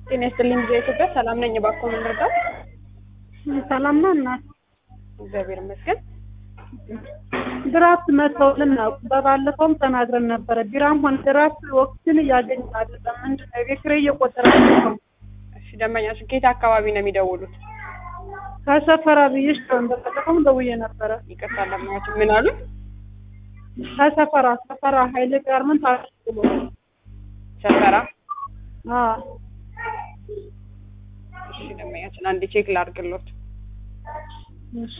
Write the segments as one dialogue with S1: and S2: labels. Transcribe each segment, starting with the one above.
S1: ጤና ይስጥልኝ ጊዜ ኢትዮጵያ ሰላም ነኝ። እባክዎ ምን ልርዳው?
S2: ሰላም ነው እናት።
S1: እግዚአብሔር ይመስገን።
S2: ድራፍት መተውልን ነው። በባለፈውም ተናግረን ነበረ። ቢራም ሆነ ድራፍት ወቅትን እያገኘን አይደለም። ምንድን ነው የቤት ኪራይ እየቆጠረ ነው።
S1: እሺ ደንበኛሽ ከየት አካባቢ ነው የሚደውሉት?
S2: ከሰፈራ ብዬሽ በባለፈውም ደውዬ ነበረ።
S1: ይቅርታ ደንበኛችን ምን አሉ?
S2: ከሰፈራ ሰፈራ ኃይሌ ጋርመንት አሽሎ
S1: ሰፈራ።
S2: አዎ
S1: እሺ ደንበኛችን አንዴ ቼክ ላድርግሎት።
S2: እሺ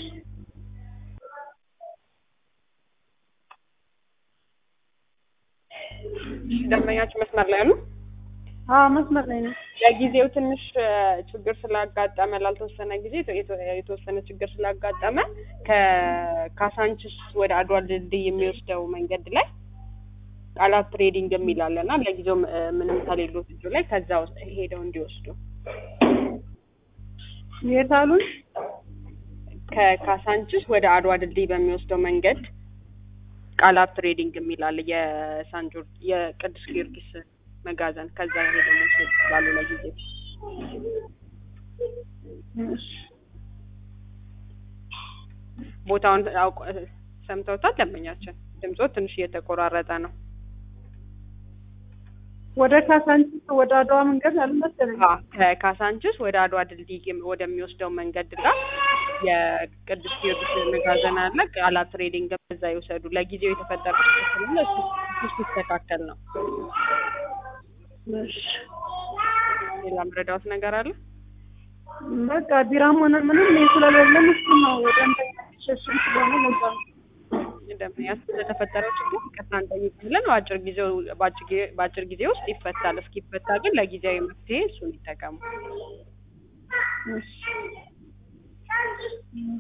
S1: እሺ ደንበኛችን መስመር ላይ አሉ?
S2: አዎ መስመር ላይ ነው።
S1: ለጊዜው ትንሽ እ ችግር ስላጋጠመ ላልተወሰነ ጊዜ የተ- የተ- የተወሰነ ችግር ስላጋጠመ ከካሳንችስ ወደ አድዋ ድልድይ የሚወስደው መንገድ ላይ ቃላት ትሬዲንግ የሚል አለ እና ለጊዜው እ ምንም ከሌሎት እጁ ላይ ከዛ ውስጥ ሄደው እንዲወስዱ
S2: የት አሉን?
S1: ከካሳንችስ ወደ አድዋ ድልድይ በሚወስደው መንገድ ቃላት ትሬዲንግ የሚል አለ። የሳን ጆርጅ የቅዱስ ጊዮርጊስ መጋዘን ከዛ ሄደው መውሰድ ይችላሉ ለጊዜው።
S2: እሺ
S1: ቦታውን አውቀ ሰምተውታል ደንበኛችን? ድምጾ ትንሽ እየተቆራረጠ ነው።
S2: ወደ ካሳንቺስ ወደ አድዋ መንገድ አልመሰለኝ።
S1: አዎ፣ ከካሳንችስ ወደ አድዋ ድልድይ ወደሚወስደው መንገድ ጋር የቅዱስ ጊዮርጊስ መጋዘን አለ። ቃላት ትሬዲንግ በዛ ይውሰዱ። ለጊዜው የተፈጠረ ችግር ስለሆነ እሱ እሱ ሲስተካከል ነው።
S2: እሺ
S1: ሌላ ምረዳዎት ነገር አለ?
S2: በቃ ቢራም ሆነ ምንም ይሄ ስለሌለን እሱ ነው ወደ እንትን ሸሽም ስለሆነ ለዛ ነው።
S1: ደንበኛ ስለተፈጠረው ችግር ይቅርታ እንጠይቃለን። በአጭር ጊዜው በአጭር ጊዜ- በአጭር ጊዜ ውስጥ ይፈታል። እስኪፈታ ግን ለጊዜያዊ መፍትሄ እሱን ይጠቀሙ።
S2: እሺ